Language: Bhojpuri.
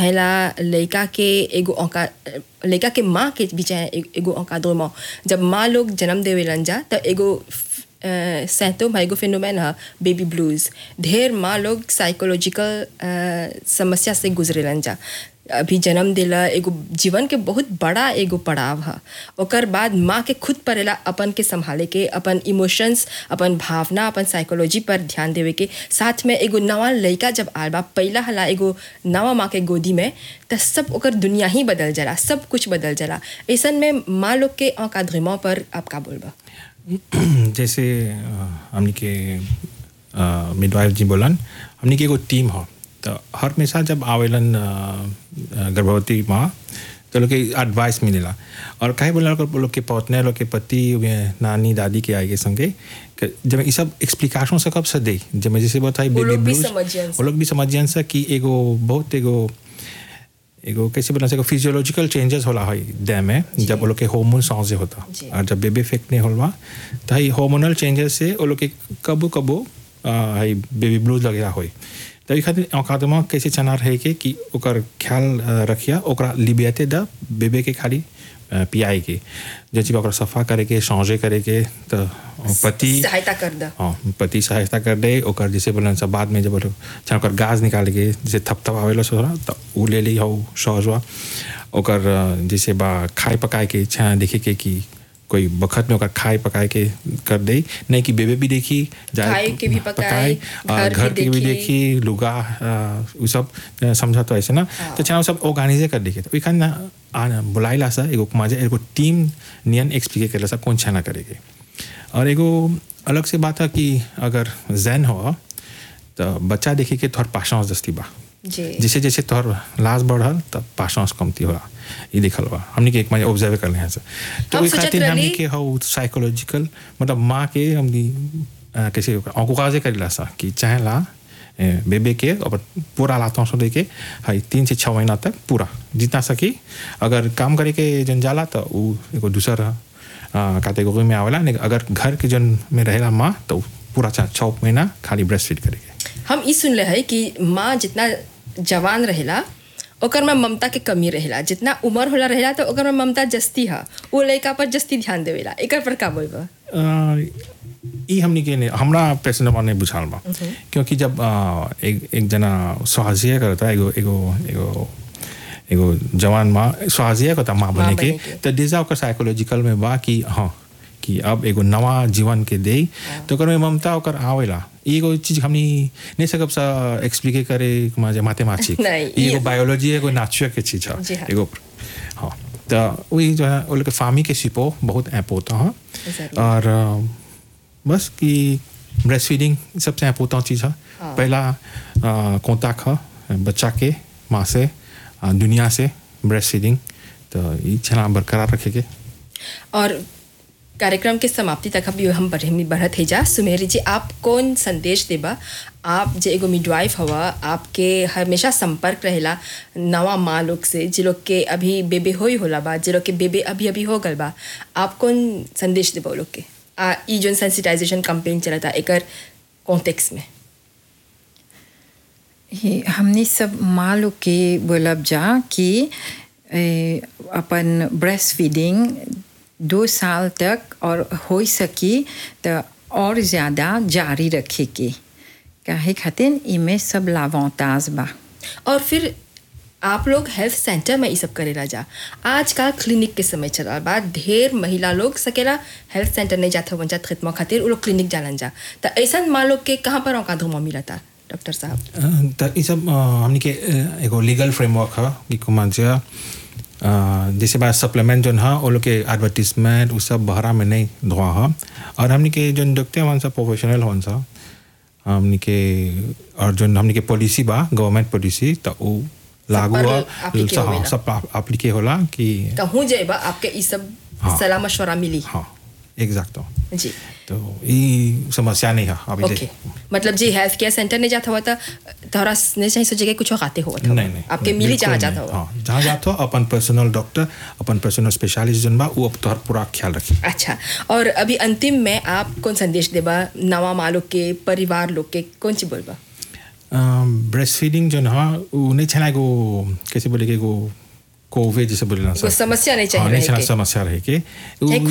चाहेला लड़का के एगो औका लड़का के माँ के भी चाहे ए- एगो औकादो माँ जब माँ लोग जन्म देवेलन जा तो एगो सैतोम एगो फिनोमेन है बेबी ब्लूज ढेर माँ लोग साइकोलॉजिकल समस्या से गुजरेलन जा अभी जन्म दिला एगो जीवन के बहुत बड़ा एगो पड़ाव है ओकर बाद माँ के खुद पड़ेला अपन के संभाले के अपन इमोशंस अपन भावना अपन साइकोलॉजी पर ध्यान देवे के साथ में एगो नवा लड़का जब आल बा पहला हला एगो नवा माँ के गोदी में त सब ओकर दुनिया ही बदल जाला सब कुछ बदल जाला ऐसन में माँ लोग के औकादमा पर आप का बोलबा जैसे अ, हमनी के मिडवाइफ जी बोलन हमनी के एगो टीम हो तो हर हमेशा जब आवेलन अ, अ, गर्भवती माँ तो लोग के एडवाइस मिलेला और कहे बोला लोग लोग के पौतने लोग के पति वे नानी दादी के आगे संगे कि जब ये सब एक्सप्लिकेशन से कब से दे जब जैसे बताई वो बेबी लोग भी ब्लूज समझियन वो लोग भी समझियन से कि एगो बहुत एगो एगो कैसे बोला सको फिजियोलॉजिकल चेंजेस होला है देह में जब वो लोग के हार्मोन सॉन्जे होता जी। और जब बेबी इफेक्ट नहीं होला तो है हार्मोनल चेंजेस से वो लोग के कबो कबो आ, है बेबी ब्लूज लगेला होई तो ई खातिर औकातमा कैसे चना रहे के कि ओकर ख्याल आ, रखिया ओकरा लिबियाते द बेबे के खाली आ, पियाए के जैसे कि ओकरा सफा करे के सौंजे करे के तो पति सहायता कर दा हाँ पति सहायता कर दे ओकर जैसे बोलन सब बाद में जब बोलो चाहे ओकर गाज निकाल के जैसे थप थप आवेला सोरा तो उ ले ली हो सहजवा ओकर अ, जैसे बा खाए पकाए के छा देखे के कि कोई बखत में ओकर खाए पकाए के कर दे नहीं कि बेबे भी देखी खाए के भी पकाए, और घर घर भी के भी देखी। देखी लुगा अ, उ सब अ, समझा तो ऐसे ना तो चाहे वो सब ऑर्गेनाइजे कर देखे तो खान ना बुलाइला सा एगो मजा एगो टीम नियन एक्सप्लिके करेला सा कौन छाना करेगे और एगो अलग से बात है कि अगर जैन हो तो बच्चा देखे के तोहर पाशांस दस्ती बा जी जैसे जैसे तोहर लाश बढ़ल तब पाशांस कमती होला ये देखल बा हमने के एक मजा ऑब्जर्व कर हैं तो हम ओई सोचत खातिर हमने रहली- के हो साइकोलॉजिकल मतलब माँ के हमनी अ, कैसे औकाजे करेला सा कि चाहे ला ए, बेबे के और पूरा लाता सो लेके हाई तीन से छः महीना तक पूरा जितना सकी अगर काम करे के जन जाला तो उ एगो दूसर कैटेगरी में आवेला नहीं अगर घर के जन में रहेला माँ तो पूरा छः छः महीना खाली ब्रेस्ट फीड करेके हम ई सुनले है कि माँ जितना जवान रहेला ओकर में ममता के कमी रहेला जितना उम्र होला रहेला तो ओकर में ममता जस्ती है वो लड़का पर जस्ती ध्यान देवेला एकर पर का बोलबा अ, ई हमनी के ने हमरा पेशेंट ने बुझाल बा क्योंकि जब अ, एक एक जना स्वाजिया करता एगो एगो एगो एगो जवान माँ स्वाजिया करता माँ बने के बने के। तो डिजा ओकर साइकोलॉजिकल में बा कि हाँ कि अब एगो नवा जीवन के दे तो ओकर में ममता ओकर आवेला ई एगो चीज हमनी नहीं सकब सा एक्सप्लिके करे माजे मैथमेटिक्स नहीं, ई एगो ये- बायोलॉजी एगो नेचर के चीज है जी हाँ। एगो हाँ तो वही जो है वो लोग के फार्मी के सिपो बहुत ऐप होता है जरूर। और अ, बस कि ब्रेस्ट फीडिंग सबसे इम्पोर्टेंट चीज़ है हाँ। पहला कॉन्टैक्ट है बच्चा के माँ से अ, दुनिया से ब्रेस्ट फीडिंग तो ये छला बरकरार रखेंगे और कार्यक्रम के समाप्ति तक अभी हम बढ़े बढ़त है जा सुमेरी जी आप कौन संदेश देबा आप जे एगो मिडवाइफ हवा आपके हमेशा संपर्क रहेला नवा माँ लोग से जे लोग के अभी बेबे होई होला बा जे लोग के बेबे अभी अभी हो गल बा आप कौन संदेश देबा वो लोग के आ ई जोन सेंसिटाइजेशन कैंपेन चलता एकर कॉन्टेक्स्ट में ये हमने सब माँ लोग के बोलब जा कि ए, अपन ब्रेस्ट फीडिंग दो साल तक और हो सकी तो और ज़्यादा जारी रखे के काहे खातिर इमें सब लावांताज बा और फिर आप लोग हेल्थ सेंटर में ये सब करेला जा आजकल क्लिनिक के समय चला बा ढेर महिला लोग सकेला हेल्थ सेंटर नहीं जाता वन जात खिदमा खातिर वो लोग क्लिनिक जालन जा तो ऐसा माँ लोग के कहाँ पर औका धुमा मिलता डॉक्टर साहब अ, तो ये सब अ, हमनी के अ, एगो लीगल फ्रेमवर्क है कि कुमान से जैसे बात सप्लीमेंट जोन है वो लोग के एडवर्टीजमेंट वो सब बहरा में नहीं धोआ है और हमनी के जोन देखते हैं सब प्रोफेशनल होन सा हमनी के और जोन हमनी के पॉलिसी बा गवर्नमेंट पॉलिसी तो वो लागू पर है applicate हाँ, होवेला। सब अप्लीके होला कि कहूँ जाएबा आपके ये सब हाँ। सलाह मशवरा मिली हाँ एग्जैक्ट जी तो ये समस्या नहीं है अभी ओके मतलब जी हेल्थ केयर सेंटर नहीं जाता हुआ था तोहरा नहीं चाहिए सोचे कि कुछ खाते हुआ था नहीं नहीं आपके नहीं, मिली जहाँ बिल्कुल जाता नहीं। हुआ हाँ जहाँ जाता हो अपन पर्सनल डॉक्टर अपन पर्सनल स्पेशलिस्ट जन बा वो अब तोहर पूरा ख्याल रखी अच्छा और अभी अंतिम में आप कौन संदेश देबा नवा माँ लोग के परिवार लोग के कौन सी बोलबा ब्रेस्ट फीडिंग जो ना वो नहीं छना को कैसे बोले कि को कोविड जैसे बोले ना कोई समस्या नहीं चाहिए हाँ, नहीं रहे छना के। समस्या रहे के उ- एक